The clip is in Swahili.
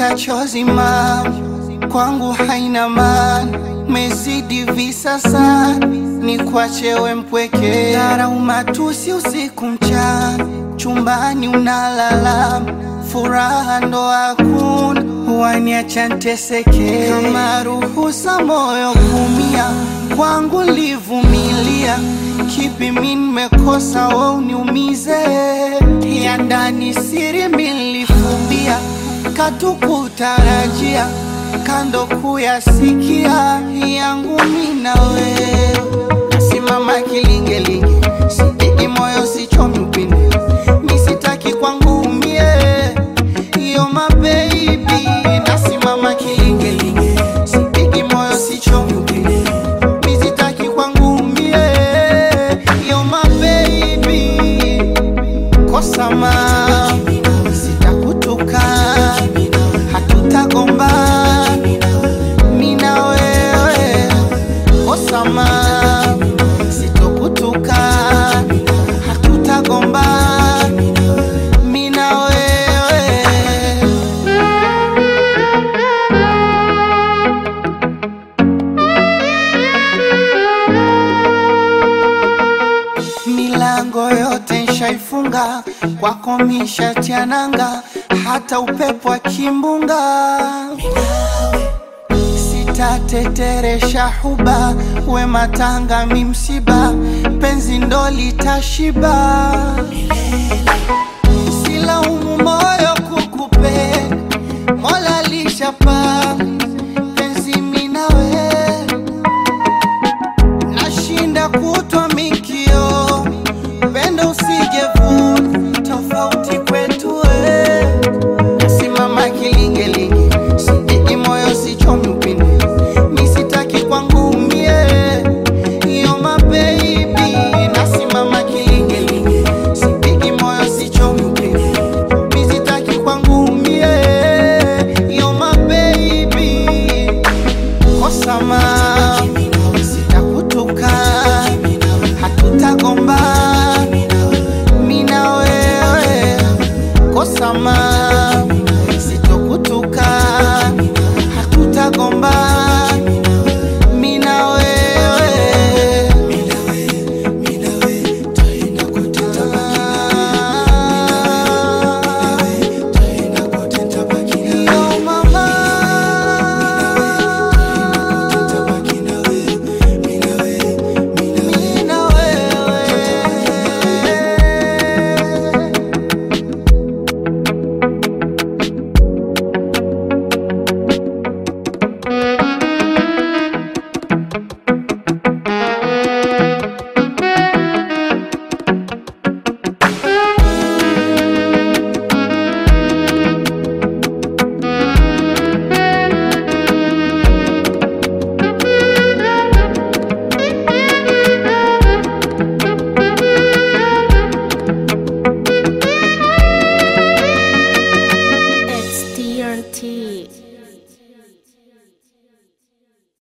machozi ma kwangu haina maana, mezidi visasa ni kwachewe mpweke, dharau matusi usiku mchana, chumbani unalala, furaha ndo hakuna, waniacha nteseke, kama ruhusa moyo kumia, kwangu livumilia, kipi mi nimekosa we uniumize, ya ndani siri milifumbia, katukutarajia kando kuyasikia yangu mina wewe, nasimama kilingelinge, sipigi moyo sichomi upinde, misitaki kwangu umie, yo mabebi, nasimama kilingelinge, sipigi moyo sichomi upinde, misitaki kwangu umie, yo mabebi, kosa ma sitakutuka, hatutagomba mina wewe kosama sitokutuka hatutagomba mina wewe milango yote nshaifunga kwako mishatiananga hata upepo wa kimbunga sitateteresha huba we matanga mi msiba penzi ndo litashiba silaumu moyo kukupenda mola lishapa penzi minawe nashinda kutwa mikio pendo usijevuna tofauti kwetu we nasimama kilingelinge sipigi moyo sichomi upinde misitaki kwangu umie iyo mabebi nasimama kilingelinge sipigi moyo sichomi upinde misitaki kwangu umie iyo mabebi kosama